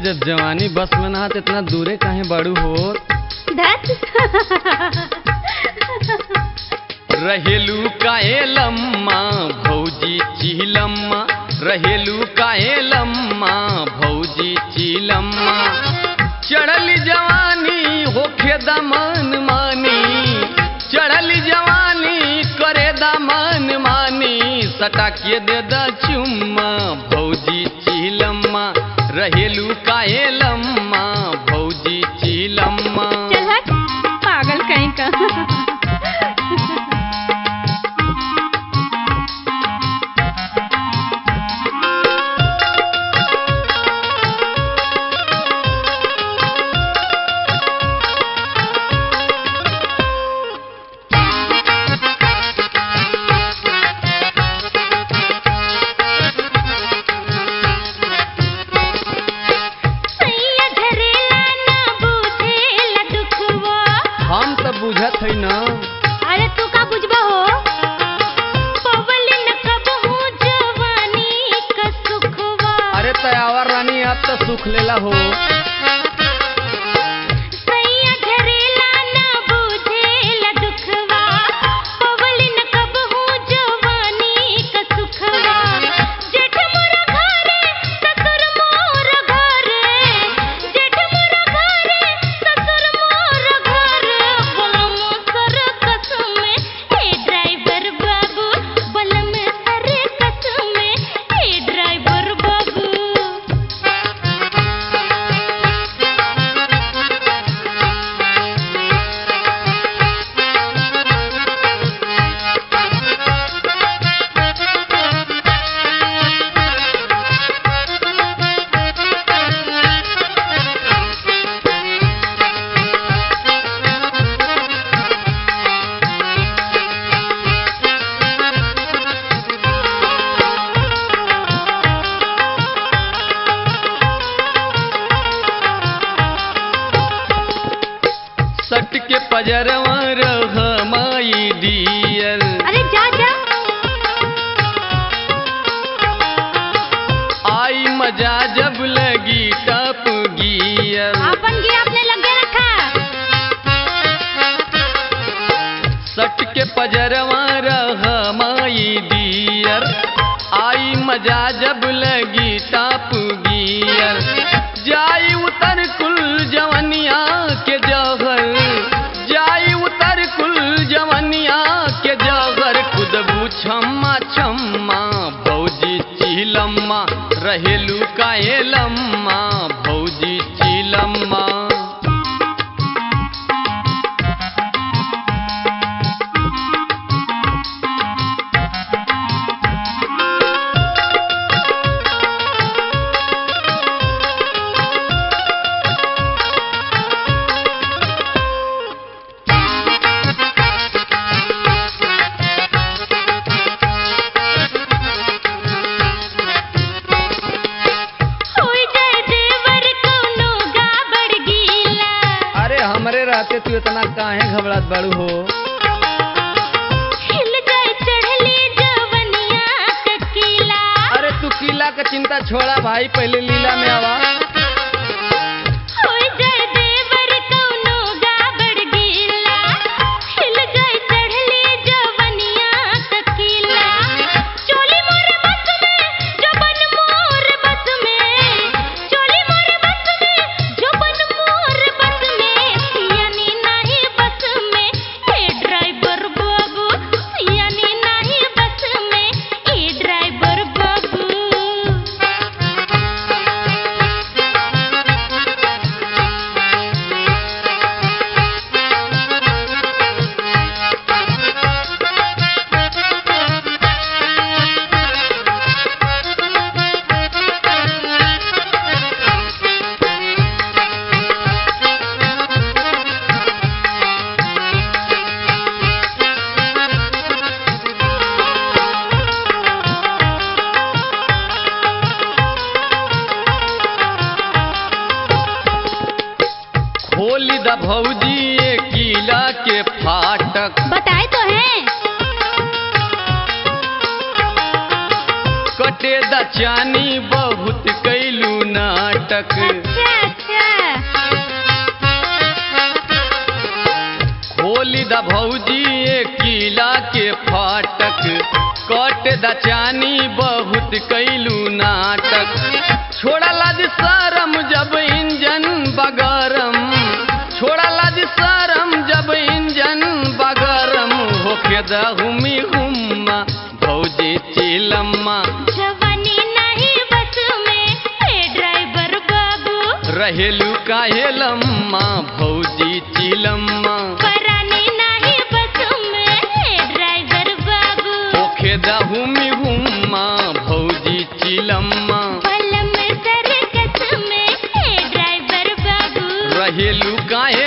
जब जवानी बस में ना तो इतना दूरे काहे बड़ू हो धत रहेलू काहे लम्मा भौजी चिलम्मा रहेलू काहे लम्मा भौजी चिलम्मा चढ़ल जवानी होखे दमन मानी चढ़ल जवानी करे दमन मानी सटा के दे द चुम्मा भौजी चिलम्मा रहेलू काहे लम्मा भौजी चिलम्मा चल हट पागल कहीं का सैया धरेला ना बुझेला दुखवा हम तो बुझत है ना अरे तू का बुझबा हो पवल न कबहू जवानी का सुखवा अरे तयावर रानी अब तो सुख लेला हो सैया धरेला ना बुझेला दुखवा पवल न कबहू जवानी का सुखवा जेठ मोरा घरे ससुर मोर घरे जेठ मोरा घरे ससुर मोर घरे बलम सर कसमे हे ड्राइवर बाबू बलम सर कसमे हे ड्राइवर बाबू सट के पजरवा रह माई डियर अरे जा जा आई मजा जब लगी टप गियर अपन गिर अपने लगे रखा सट के पजरवा रह माई डियर आई मजा जब लगी टप गियर जाई उतर कुल जवनिया के जहर जाई उतर कुल जवनिया के जहर खुदबू छम्मा छम्मा भौजी चिलम्मा रहेलू काहे लम्मा भौजी चिलम्मा होई जाए देवर कोनो गाबड़ गीला अरे हमरे रहते तू इतना काहे घबरात बाड़ू हो हिल जाए चढ़ली जवनिया ककीला अरे तू किला का चिंता छोड़ा भाई पहले लीला में आवा होई जाए देवर कोनो गाबड़ गीला हिल जाए चढ़ली जवनिया ककीला चोली मोर बस में जबन मोर बस में चोली मोर बस में जबन मोर बस में सियानी नाही बस में हे ड्राइवर बाबू सियानी नाही बस में ए ड्राइवर बाबू खोली द भौजी ये किला के फाटक बताए तो हैं कटे द चानी बहुत कैलू नाटक अच्छा खोली द भौजी ये किला के फाटक कट द चानी बहुत कैलू नाटक छोड़ा लाज शरम जब इंजन बगरम छोड़ा लाज शरम जब इंजन बगरम होके दहुमी हुम्मा भौजी चिलम्मा जवानी नहीं बस में हे ड्राइवर बाबू रहेलू काहे लम्मा भौजी चिलम्मा परानी नहीं बस में हे ड्राइवर बाबू होके दहुमी हुम्मा भौजी चिलम्मा पलम सर्कस में हे ड्राइवर बाबू रहेलू काहे